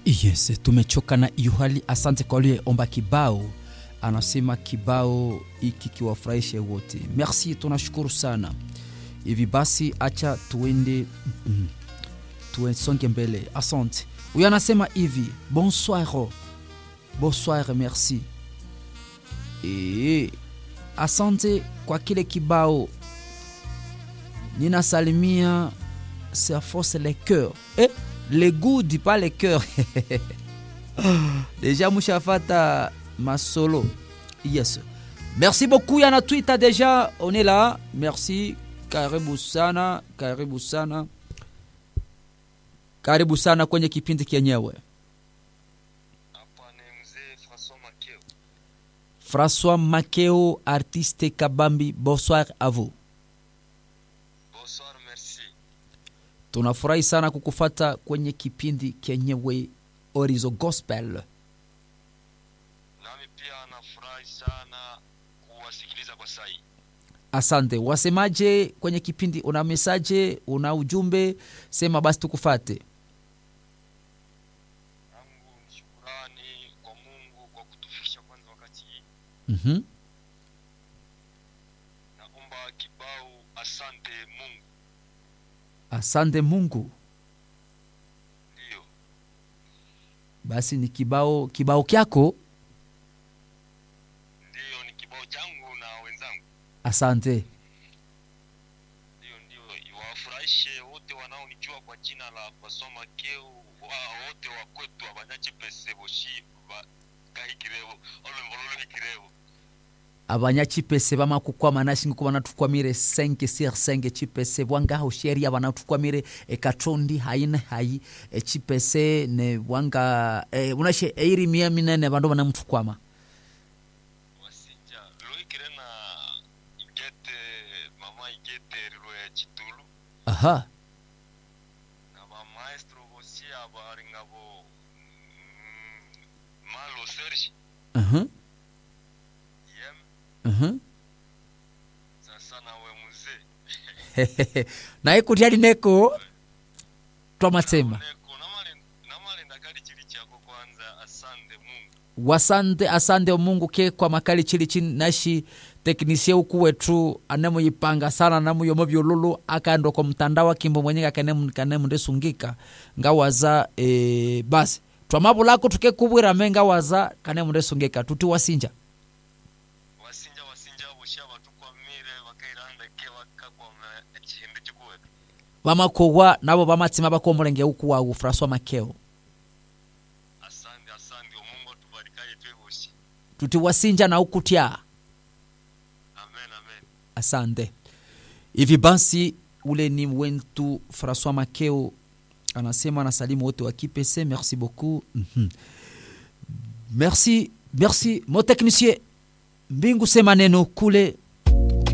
Yes, tumechoka na hiyo hali. Asante kwa aliyeomba kibao, anasema kibao hiki kiwafurahishe wote. Merci, tunashukuru sana. Hivi basi, acha tuende mm, tuesonge mbele. Asante. Huyo anasema hivi, bonsoir, bonsoir, merci. E, asante kwa kile kibao. Ninasalimia ça force les cœurs. Eh, les goûts dit pas les cœurs. Déjà mushafata masolo. Yes. Merci beaucoup yana Twitter déjà, on est là. Merci. Karibu sana, karibu sana. Karibu sana kwenye kipindi kenyewe. Hapa ni mzee François Makeo. François Makeo, artiste Kabambi, bonsoir à vous. Bonsoir, merci. Tunafurahi sana kukufata kwenye kipindi kenyewe Orizo Gospel. Nami pia nafurahi sana kuwasikiliza kwa sai. Asante. Wasemaje kwenye kipindi? Una mesaje? Una ujumbe? Sema basi tukufate. Yangu ni shukurani kwa Mungu kwa kutufikisha kwanza wakati hii. Mhm. Naomba kibao asante Mungu. Asante Mungu. Ndiyo. Basi ni kibao kibao kyako. Ndiyo ni kibao changu na wenzangu. Asante. Ndiyo ndiyo iwafurahishe wote wanaonijua kwa jina la François Makeo wa wote wa kwetu abanyachi pese boshi ba kahikirebo olwembololo hikirebo. abanyachipese bamakukwama nashinga kuba natukwamire 5 sur 5 chipese bwangaho sheria banatukwamire ekatondi haine hayi echipese ne bwanga e, unashe eirimia minene bandu banamutukwama wasinja loikire na igete mama igete rilo ya chitulu aha na bamaestro bosi abari ngabo mm, malo serge uh-huh. yem uh-huh. sasa nawe muzee naye kutyali neko twamasema Neko, namale- namalenda kali chili chako kwanza asante mungu wasante asante mungu ke kwa makali chili chini nashi teknisie uku wetu anemuyipanga sana namuyomo vyululu akaenda kwa mtandao akimbo mwenye kanemundesungika ngawaza e, basi twamavulako tukekubwira me ngawaza kanemundesungika tuti wasinja wasinja wasinja boshi abatukwamire bakairandeke bakakwama echihimbi chikuweka vamakowa navo vamatsima vakomulenge uku wawu fraswa makeo asante asante omungu atubarikaye twe boshi tuti wasinja na ukutya amen amen asante hivi basi ule ni wentu françois makeo anasema anasalimu wote wa kipese merci beaucoup Mhm. merci merci mo technicien mbingu sema neno kule